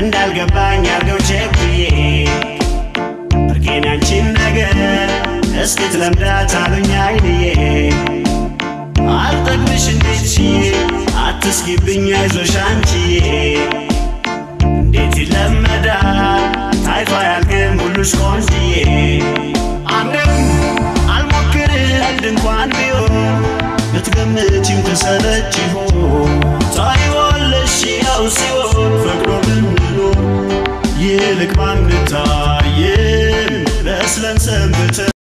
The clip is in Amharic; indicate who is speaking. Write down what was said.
Speaker 1: እንዳልገባኝ አርገው ቸኩዬ ብርቄን ያንቺን ነገር እስክትለምዳት አሉኝ አይንዬ አልጠግብሽ እንዴት ችዬ አትስጊብኝ አይዞሽ አንቺዬ እንዴት ይለመዳል ታይቶ አያልቅም ሁሉሽ ቆንጅዬ አንድም አልሞክር አንድ እንኳን ቢሆን ብትገምቺም ተሰለች ይሆን ታይዋለሽ ያው ሲሆን ፈቅዶ ብንኖር ይልቅ ባንታየን በስለን ሰንብተን